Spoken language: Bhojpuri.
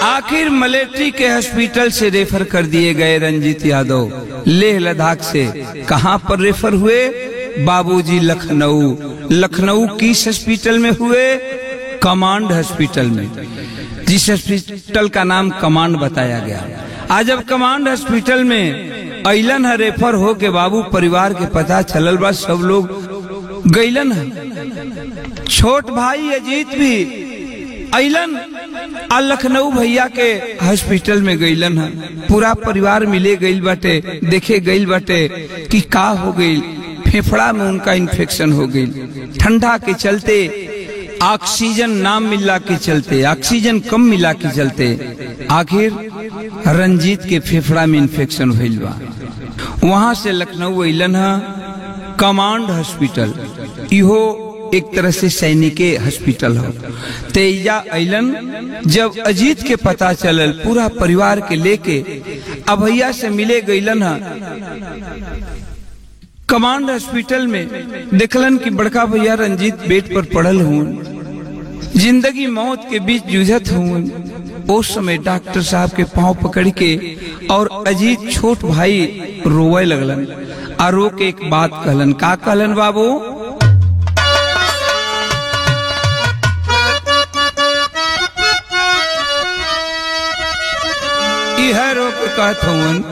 आखिर मलेट्री के हॉस्पिटल से रेफर कर दिए गए रंजीत यादव लेह लद्दाख से कहां पर रेफर हुए बाबूजी लखनऊ लखनऊ किस हॉस्पिटल में हुए कमांड हॉस्पिटल में जिस हॉस्पिटल का नाम कमांड बताया गया आज अब कमांड हॉस्पिटल में अलन है रेफर हो के बाबू परिवार के पता चलल बा सब लोग गैलन है छोट भाई अजीत भी अलन आ लखनऊ भैया के हॉस्पिटल में गईलन है पूरा परिवार मिले गईल बाटे देखे गईल बाटे कि का हो गई फेफड़ा में उनका इन्फेक्शन हो गई ठंडा के चलते ऑक्सीजन नाम मिला के चलते ऑक्सीजन कम मिला के चलते आखिर रंजीत के फेफड़ा में इन्फेक्शन हुई बा वहां से लखनऊ अलन है कमांड हॉस्पिटल इहो एक तरह से सैनिके हॉस्पिटल हो तेजा अलन जब अजीत के पता चलल पूरा परिवार के लेके अभैया से मिले गईलन है कमांड हॉस्पिटल में देखलन कि बड़का भैया रंजीत बेड पर पड़ल हुए जिंदगी मौत के बीच जूझत हुए उस समय डॉक्टर साहब के पांव पकड़ के और अजीत छोट भाई रोवे लगलन आ रो के एक बात कहलन का कहलन बाबू इह रो के कहत हवन